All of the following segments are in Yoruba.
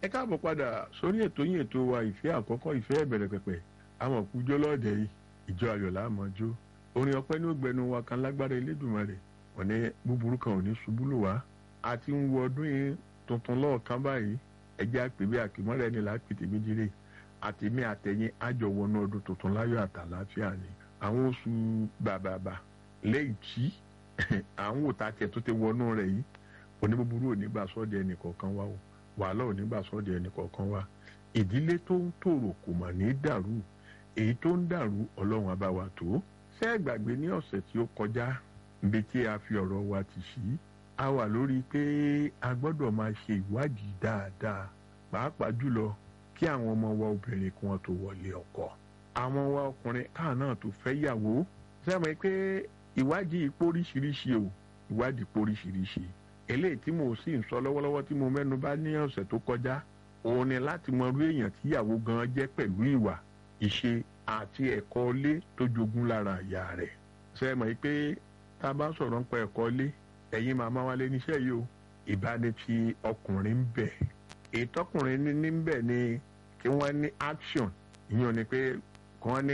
ẹ káàbọ̀ padà sórí ètò yín ètò wa ìfẹ́ àkọ́kọ́ ìfẹ́ ìbẹ̀rẹ̀ pẹ̀pẹ̀ àwọn òkújọ́ lọ́ọ̀dẹ̀ yìí ìjọ ayọ̀ láàmọ́jó orin ọpẹ́ ní ògbẹ́nu wa kan lágbára Elédùmarè wọ́n ní búburú kan ò ní ṣubú lù wá a ti ń wo ọdún yìí tuntun lọ́ọ̀kan báyìí ẹjẹ́ àpèbí àkìmọ́rẹ́ ni lápìtì méjìlè àtẹ̀mí àtẹ̀yìn àjọwọ́nú ọdún tuntun láyọ̀ àtàláfíà ni àwọn oṣù bàbàbà lẹ́yìn tí àwọn òtá tiẹ̀ tó ti wọnú rẹ̀ yìí oníbúburú ò ní gbà sọ́ọ̀dì ẹnì kọ̀ọ̀kan wá o wàhálà ò ní gbà sọ́ọ̀dì ẹnì kọ̀ọ̀kan wá ìdílé tó ń tòrò kò mà ní dàrú èyí tó ń dàrú ọlọ́run abáwa tó ṣé ẹ gbàgbé ní ọ̀sẹ̀ tí ó kọjá níbi tí a fi ọ̀rọ̀ wa ti sí a wà lórí pé a gbọ́dọ̀ máa ṣe ìwádìí dáadáa pàápàá jùlọ kí àwọn ọmọ wa obìnrin kí wọ́n tó wọlé ọkọ àwọn wa ọkùnrin káà náà tó fẹ́ yàwó sẹ́mi pé ìwádìí póríṣiríṣi o ìwádìí póríṣiríṣi eléyìí tí mo sì ń sọ lọ́wọ́lọ́wọ́ tí mo mẹ́nu bà ní ọ̀sẹ̀ tó kọjá òun ni láti mọ irú èèyàn tíyàwó gan jẹ́ pẹ̀lú ìwà ìṣe àti ẹ̀kọ́ ilé tó jogún lára ìyá rẹ̀ ṣe mọ̀ pé tá a bá sọ̀rọ̀ nípa ẹ̀kọ́ ilé ẹ̀yin màmá wa lé níṣẹ́ yìí o ìbáni ti ọkùnrin ń bẹ̀ èyí tọkùnrin ní ní bẹ̀ ni kí wọ́n ní action ìyẹn ni pé kí wọ́n ní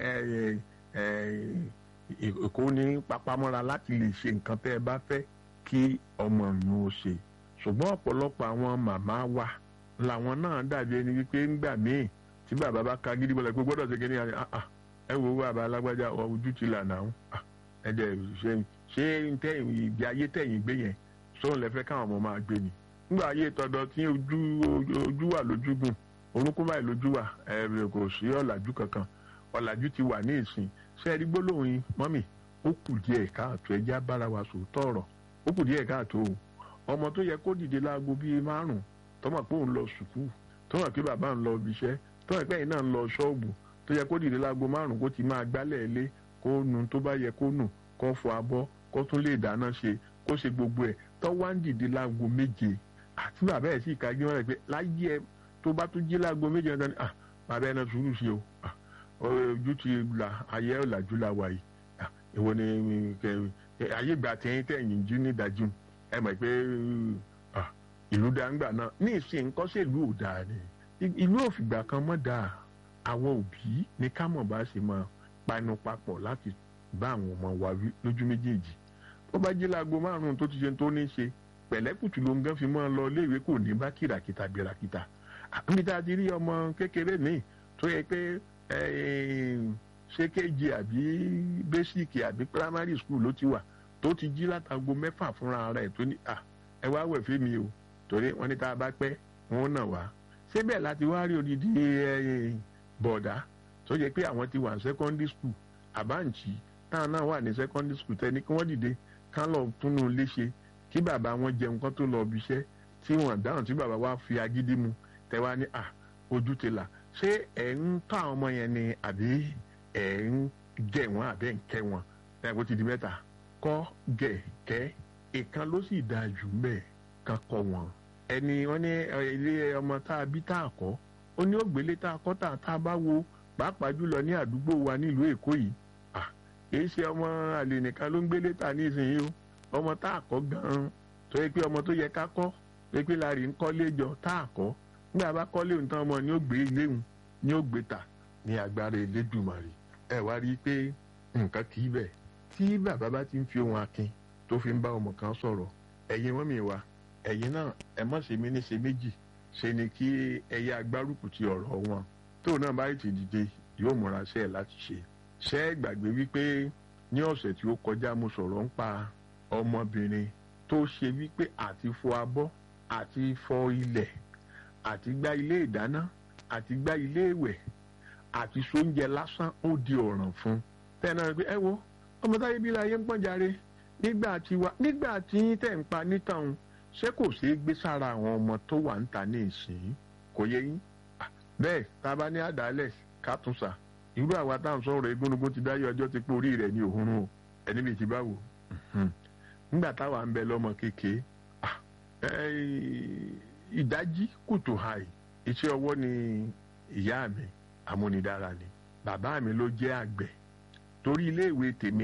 kó ní papamọ́ra láti lè ṣe nǹkan tẹ́ ẹ bá fẹ́ kí ọmọ yín ó ṣe ṣùgbọ́n ọ̀pọ̀lọpọ̀ àwọn màmá wa làwọn náà dàbí ẹni wípé ńgbà míì tí bàbá bá ka gidi bọ́lá pé gbọ́dọ̀ ṣe kíní àná ẹ wo bàbá alágbájá ojú ti là náà ẹ dẹ̀ ṣe ṣé tẹ̀yìn ìgbé ayé tẹ̀yìn gbé yẹn sóun lẹ fẹ́ káwọn ọmọ máa gbé ni nígbà ayé tọ̀dọ̀ tí ojú ojú wà lójúgùn orúnkún báyìí lójú wà ẹ kò sí ọ̀làjú kankan ọ̀làjú ti wà ní ìsìn ṣé ẹ rí gbólóhùn yín mọ́mì ó kù díẹ̀ káàtó ẹjá bára wa sòótọ́ ọ̀rọ̀ ó kù díẹ̀ káàtó o ọmọ tó yẹ kó dìde láago bíi márùn tọmọ pé òun lọ sùkúù tọmọ pé bàbá ń lọ ibiṣẹ́ tọmọ pé ẹ̀yin náà ń lọ ṣọ́ọ̀bù tó yẹ kó dìde láago márùn kó ti máa gbálẹ̀ ilé kó nu tó bá yẹ kó nù kó fọ abọ́ kó tún lè dáná ṣe kó ṣe gbogbo ẹ̀ tó wá ń dìde láago méje àti bàbá ẹ̀ sì kájú wọn rẹ̀ pé láyé ẹ tó bá tún jí láago méje ọ̀dọ́ ni ah bàbá ẹ̀ náà sùúrù ṣe o ojú ti là ayé ọ̀làjú la wà yìí ìwọ ni ayé ìgbà tẹ̀yìn tẹ̀yìn jí ní ìdájú ẹ mọ̀ pé ìlú dáńgbà náà ní ìsìn nǹkan ṣe ìlú ò dáa ni ìlú òfìgbà kan mọ́ dáa àwọn òbí ní ká mọ̀ bá ṣe máa panu papọ̀ láti bá àwọn ọmọ wa wí lójú méjèèjì ó bá jí láago márùn-ún tó ti ṣe tó ní ṣe pẹ̀lẹ́kùtù ló ń gán fi mọ́ lọ iléèwé kò ní bá kìràkìtà gbérakìtà níbi tá a ti rí ọmọ kékeré míì tó yẹ pé ṣé kéje àbí bẹ́síìkì àbí primary school ló ti wà tó ti jí látago mẹ́fà fúnra rẹ̀ tó ní à ẹ wá wẹ̀ fún mi o torí wọ́n ní tá a bá pẹ́ wọ́n nà wá síbẹ̀ láti wá rí odidi bọ̀dá tó yẹ pé àwọn ti wà ní secondary school àbáǹtì táwọn náà wà ní secondary school tẹ́ni kí wọ́n dìde kán lọ túnú léṣe kí bàbá wọn jẹun kán tó lọ ibiṣẹ́ tí wọ́n dáhùn tí bàbá wa fi agídí mu tẹ́wá ní à ojú ti là ṣé ẹ̀ ń tọ́ àwọn ọmọ yẹn ni àbí ẹ̀ ń jẹ wọn àbẹ́ ń kẹ́ wọn ẹ̀ kó ti di mẹ́ta kọ́ gẹ̀ kẹ́ ìkan ló sì dáa jù mẹ́ẹ̀ kan kọ́ wọn. ẹni wọn ní ilé ọmọ tá a bí tá a kọ́ ó ní ògbélé tá a kọ́ tá a bá wo pàápàá jùlọ ní àdúgbò wa nílùú èkó yìí kìí ṣe ọmọ àlè nìkan ló ń gbélé ta nísìnyí o ọmọ tá a kọ́ gan-an tó yẹ pé ọmọ tó yẹ ká kọ́ pé pé láàrin ń kọ́lé jọ tá a kọ́ nígbà bá kọ́lé òun tán ọmọ ni ó gbé ilé òun ni ó gbé ta ní agbára Elédùmarè ẹ wá rí i pé nǹkan kì í bẹ̀ tí bàbá bá ti ń fi ohun akin tó fi ń bá ọmọ kan sọ̀rọ̀ ẹ̀yin mọ́mì wa ẹ̀yin náà ẹ mọ̀ ṣe mí ní ṣe méjì ṣe ni kí ẹyẹ agbárùkù ti ọ̀rọ̀ wọn tóun náà bá ti dìde yóò múra sí ẹ̀ láti ṣe ṣé ẹ gbàgbé wípé ní ọ̀sẹ̀ tí ó kọjá mo sọ̀rọ̀ ń pa ọmọbìnrin tó ṣe wípé àti fọ abọ́ àti fọ ilẹ̀ àti gbá ilé ìdáná àti gbá ilé ìwẹ̀ àti sóúnjẹ lásán ó di ọ̀ràn fún tẹ́nà rẹ̀ pé ẹ wo ọmọ táyé bí láyé ń pọ́n jàre nígbà tí wa nígbà tí yín tẹ̀ ń pa nítàn ṣé kò ṣeé gbé sára àwọn ọmọ tó wà ń ta ní ìsìn kò yẹ yín bẹ́ẹ̀ tá a bá ní àdálẹ̀ ká tún sà irú àwa tá à ń sọ̀rọ̀ egúnnugún ti dáyé ọjọ́ ti pé orí rẹ̀ ní òhun o ẹni bíi ti bá wò nígbà táwa ń bẹ lọ́mọ kékeré ìdájí kùtù hàì iṣẹ́ ọwọ́ ni ìyá mi amúnidára ni bàbá mi ló jẹ́ àgbẹ̀ torí iléèwé tèmi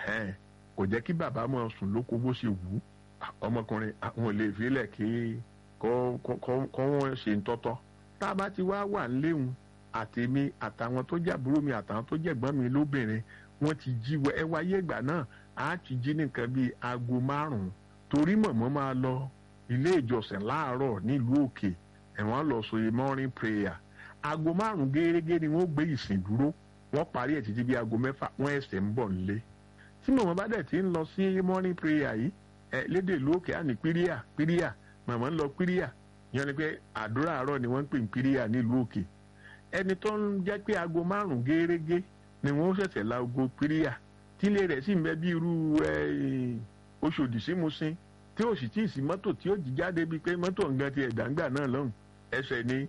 kò jẹ́ kí bàbá máa sùn lóko bó ṣe wù ú ọmọkùnrin àwọn ò lè filẹ̀ kí kọ́ wọ́n ṣe ń tọ́tọ́ tá a bá ti wá wà níléhùn àtèmi àtàwọn tó jẹ́ àbúrò mi àtàwọn tó jẹ́ ẹ̀gbọ́n mi lóbìnrin wọ́n ti jí wọ ẹ wáyé ìgbà náà á ti jí nìkan bíi aago márùn-ún torí mọ̀mọ́ máa lọ ilé ìjọsìn láàárọ̀ nílùú òkè ẹ̀wọ̀n lọ sóye morning prayer aago márùn-ún gẹ́gẹ́ ni wọ́n gbé ìsìn dúró wọ́n parí ẹ̀ títí bí aago mẹ́fà wọ́n ẹsẹ̀ ń bọ̀ nílé tí mọ̀mọ́ bá dẹ̀ ti ń lọ sí morning prayer yìí ẹ lédè ìlú òkè á ní píríà píríà mọ̀mọ́ ń lọ píríà yẹn ni pé àdúrà àárọ̀ ni wọ́n ń pè ní píríà nílùú òkè ẹni tó ń jẹ́ pé aago márùn-ún gẹ́gẹ́ ni wọ́n ṣẹ̀ṣẹ̀ la aago píríà tílé rẹ̀ sì ń bẹ bí irú Ọ̀ṣọ́dì sí Mùṣín tí ó sì tí ì sí mọ́tò tí ó jí jáde bíi pé mọ́tò nǹkan ti ẹ̀dàǹgbà náà lọ́hùn ẹsẹ̀ ni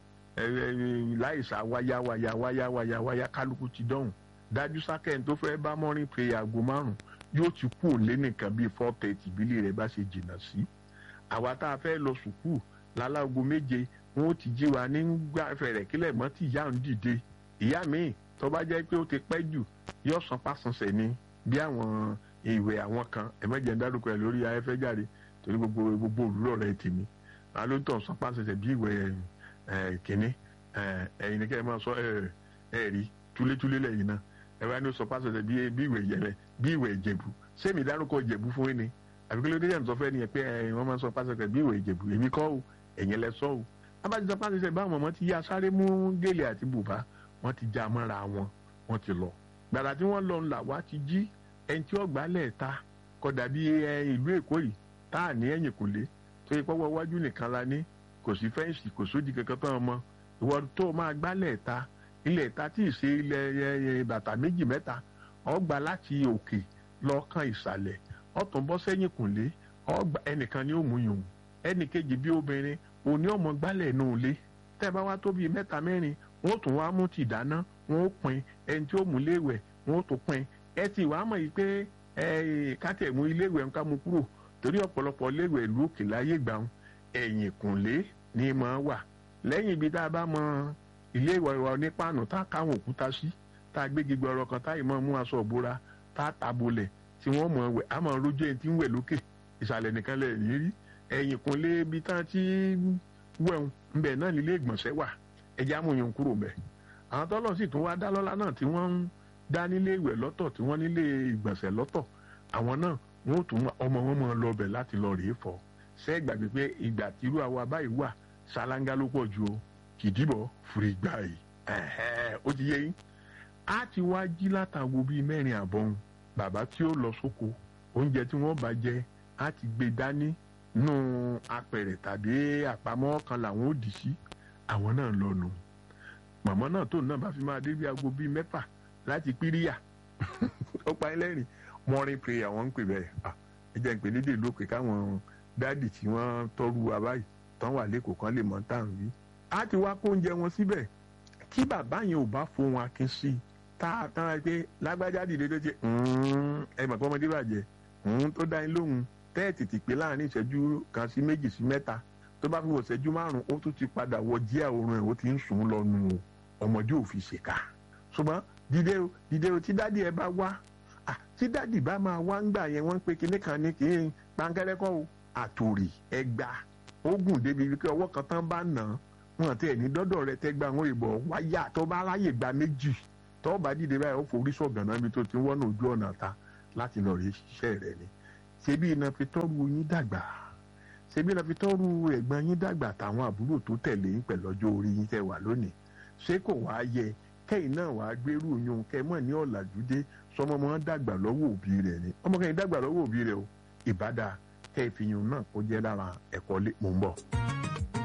láìsà wáyá wáyá wáyá wáyá wáyá kálukú ti dọ́hùn dájú sákẹ́ni tó fẹ́ bá morning prayer aago márùn yóò ti kú òlé nìkan bíi four thirty bílé rẹ̀ bá ṣe jìnnà sí àwa tá a fẹ́ lọ sùkúù lálágo méje wọn ó ti jí wa nígbà fẹ̀rẹ̀ kílẹ̀ mọ́ tí ìyá ń dìde ìyá mi tó bá jẹ́ pé ó ti pẹ́ jù yóò san pásánṣẹ́ ni bí àwọn ìwé àwọn kan ẹ̀mẹ́jẹ̀ ń dárúkọ ẹ̀ lórí ayẹ́fẹ́ jáde torí gbogbo gbogbo òwúrọ̀ rẹ̀ tèmi àwọn ló ń tọ̀ san pásánṣẹ́ bí ìwé kínní ẹ̀yin ni kẹ́ ẹ máa sọ ẹ̀ rí túlétúlé lẹ́yìn náà ẹ wá ní sọ pásánṣẹ́ bí ìwé yẹlẹ bí ìwé ìjẹ̀bù sẹ́mi dárúkọ ìjẹ̀bù fún yín ni àbí kí ló dé yẹn sọ fẹ́ ni ẹ pé wọ́n máa sọ pásánṣẹ́ bí ìwé ìjẹ̀bù èmi kọ́ o ẹ̀yin lẹ sọ o abájọ pásánṣẹ́ báwọn ọmọ ti yá sáré mú gèlè àti bùbá wọ́n ti já mọ́ra wọn wọ́n ti lọ gbàrà tí wọ́n lọ ńlá wá ti jí ẹni tí ọgbà lẹ́ẹ̀ta kódà bí ìlú èkó yìí tá à ní ẹ̀yìn kò lé tó yẹ pọ́wọ́ iwájú nìkan la ní kò sí fẹ́ǹsì kò sódì kankan tán ọmọ ìwọ tó máa gbá lẹ́ẹ̀ta ilẹ̀ ẹ̀ta tí ì ṣe ilẹ̀ bàtà méjì mẹ́ta ọgbà láti òkè lọ́ọ̀kan ìsàlẹ̀ ọ̀tún bọ́ sẹ́yìn kò lé ọgbà ẹnìkan ni ó mú yòówù ẹnì kejì bí obìnrin òní ọmọ gbálẹ̀ nù lé tẹ́ bá wá tó bíi mẹ́ta mẹ́rin wọ́n tún wá mú ti dáná wọ́n ó pin ẹni tí ó mú léèwẹ̀ wọ́n ó tún pin ẹ ti wàá mọ̀ yìí pé kátẹ̀ mú iléèwẹ̀ ń ká mu kúrò torí ọ̀pọ̀lọpọ̀ léèwẹ̀ ìlú òkè láyé gbàùn ẹ̀yìn kùnlé ni mọ̀ wà lẹ́yìn ibi tá a bá mọ ilé ìwẹ̀ wa onípàànù tá a káwọn òkúta sí tá a gbé gbígbẹ ọ̀rọ̀ kan táyì mọ́ mú aṣọ òbora tá a tabolẹ̀ tí wọ́n mọ̀ wẹ̀ á mọ̀ rójú ẹni tí ń wẹ̀ lókè ìsàlẹ̀ nìkan lẹ̀ ní rí ẹ̀yìn kùnlé ibi tá a ti wẹ̀hún ńbẹ̀ náà nílé ìgbọ̀nsẹ̀ wà ẹ̀jẹ̀ amòyàn kúrò bẹ̀ àwọn tọ́lọ̀ sì tún wá dá lọ́lá náà tí wọ́n ń dá nílé ìwẹ̀ lọ́tọ̀ tí wọ́n nílé ìgbọ̀nsẹ̀ lọ́tọ̀ àwọn náà wọ́n ó tún ọmọ wọn máa lọ bẹ̀ láti lọ rèé fọ̀ ṣé ẹ gbàgbé pé ìgbà tírú àwa báyìí wà ṣáláńgá ló pọ̀ ju o kìdìbọ̀ fúri gbà yìí ó ti yé yín á ti wá jí látàgbo bíi mẹ́rin àbọ̀n bàbá tí ó lọ sóko oúnjẹ tí wọ́n bá jẹ á ti gbé dání nù apẹ̀rẹ̀ tàbí àpamọ́ kan làwọn ò dì sí àwọn náà lọ nù màmá náà tóun náà bá fi máa dé bí aago bíi mẹ́fà láti píríyà ó pa ẹlẹ́rìn morning prayer wọ́n ń pè bẹ́ẹ̀ ẹ jẹ́ ń pè lédè lópè káwọn dáàdì tí wọ́n tọ́rù wa báyìí tán wà lẹ́kọ̀ọ́ kan lè mọ̀ tá à ń wí. a ti wá kó oúnjẹ wọn síbẹ̀ tí bàbá yẹn ò bá fohùn akin sí i tá a tán ra pé lágbájá dìde tó ṣe ẹ mọ̀ pé ọmọdé bàjẹ́ tó dá yín lóhùn tẹ́ẹ̀tì ti pé láàrin ìṣẹ́jú kan sí méjì sí mẹ́ta tó bá fi wọ̀ ìṣẹ́jú márùn-ún ó tún ti padà wọ jíà oorun ẹ̀ ó ti ń sùn lọ nù o ọmọdé ò fi ṣèkà ṣùgbọ́n dìde o dìde o tí dádì ẹ bá wá tí dádì bá máa wá ń gbà yẹn wọ́n ń pe kinní kan ní kí n pankẹ́rẹ́kọ́ o àtòrì ẹgbà ogun débi wípé ọwọ́ kan tán bá nà án wọn àti ẹni dọ́dọ̀ rẹ tẹ́gbà wọn ìbọ̀ wáyà tó bá ráyè gba méjì tó bá dìde báyìí ó forí sọ̀gàn náà mi tó ti ń wọ́nà ojú ọ̀nà ta láti lọ rí iṣẹ́ rẹ ni ṣebí iná fi tọ́rù yín dàgbà ṣebí iná fi tọ́rù ẹ̀gbọ́n yín dàgbà táwọn àbúrò tó tẹ̀lé yín pẹ̀lú ọjọ́ orí yín tẹ̀ wà lónìí ṣé kò wá yẹ kẹ́yìn náà wàá gbérù yún kẹ́ mọ̀ ní ọ̀làjúdé sọmọ mọ́ dàgbà lọ́wọ́ òbí rẹ̀ ni ọmọ kẹ́yìn dàgbà lọ́wọ́ òbí rẹ̀ o ìbádà kẹ́ ìfihàn náà kó jẹ́ lára ẹ̀kọ́ lé mò ń bọ̀.